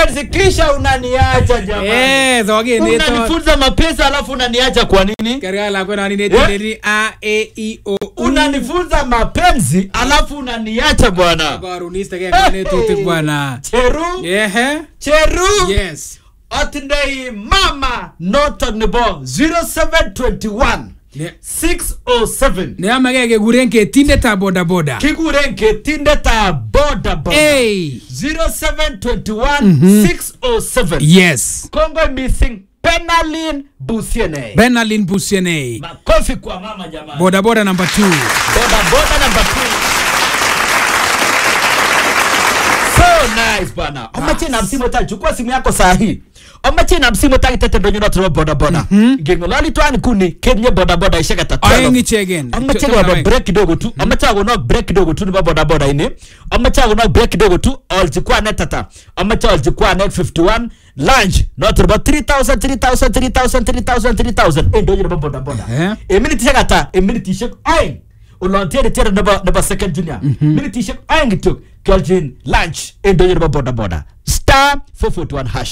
mapenzi kisha unaniacha jamani Eh, zoge neto. unanifunza mapenzi alafu unaniacha kwa nini Karga la kwena nini Eh? netendeni A E I O U. unanifunza mapenzi alafu unaniacha bwana Karunista ke kone tutik bwana. cheru Ehe. cheru Yes. atindai mama notok nebo 0721 Ne 607 ne amage kekuren ketindetab boda boda. kikuren ketindetab boda boda Hey. 0721 607 Yes. kongoi missing penalin busiene Benalin Busiene. makofi kwa mama jamani Boda boda number 2. boda boda number two. so nice bana omache na msimu ta chukua simu yako saa hii omache na msimu ta kitete ndonyo na tuwa boda boda ngengolali twani kuni kenye boda boda ishaka Aeng tatu ichegen. amache kono break kidogo tu amache kono break kidogo tu nebo boda boda ini amache kono break kidogo tu olchukua net tata amache olchukua net 51 lunch not about 3000 3000 3000 3000 3000 eh ndonyo nebo boda boda Eh. e minitishek ata e minitishek aeng olon tere tere nebo nebo second junior minitishek aeng kityok kiolchin lunch en ndonyo nebo boda boda star 441 hash